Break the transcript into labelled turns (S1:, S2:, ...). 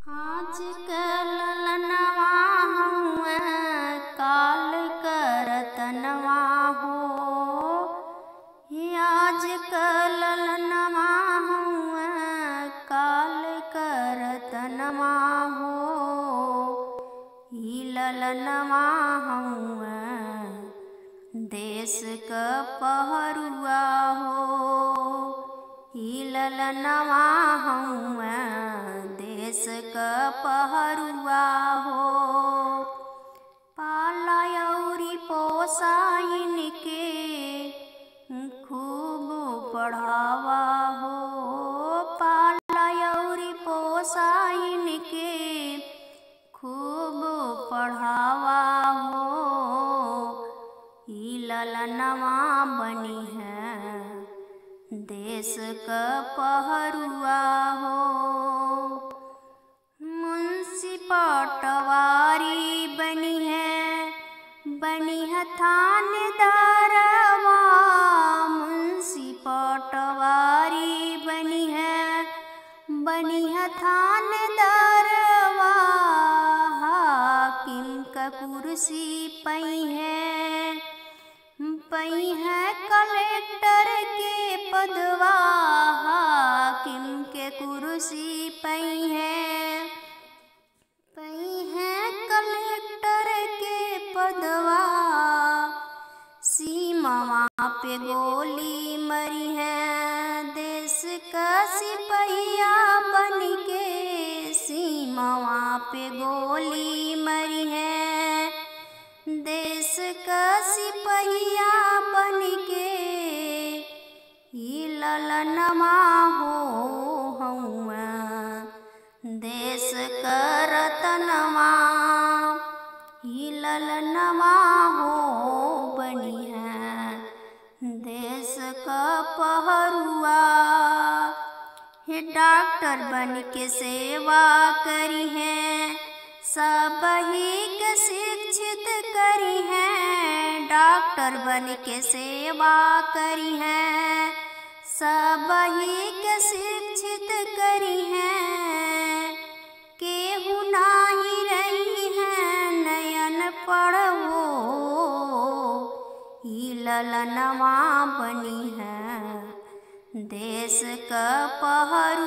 S1: आज कल ललनवा हउवे काल करतनवा हो हे आज कल ललनवा हउवे काल करतनवा हो ई ललनवा हउवे देश क पहरुआ हो ई ललनवा हउवे देश क पहरुआ हो पाला अउरी पोसाइन के खूब बढ़ावा हो पाला अउरी पोसाइन के खूब पढ़ावा हो ई ललनवा बनी है देश क पहरुआ हो मुंशी पटवारी बनी है बनी है थानेदारवा मुंशी पटवारी बनी है बनी है थानेदारवा हाकिम का कुर्सी पई है पई है कलेक्टर के पदवा हाकिम के कुर्सी पई है पई है कलेक्टर के पदवा सीमावा पे गोली मरी है देश का सिपहिया बन के सीमावा पे गोली मरी है देश का सिपहिया बन के ई ललनवा हो हउआ देश क रतनवा ई ललनवा हो बनी है देश क पहरुआ हे डॉक्टर बन के सेवा करी है सब ही के शिक्षित करी है डॉक्टर बन के सेवा करी है सब ही के शिक्षित करी है केहू नाही रही है नयन पढ़ो ई ललनवा बनी है देश क पहर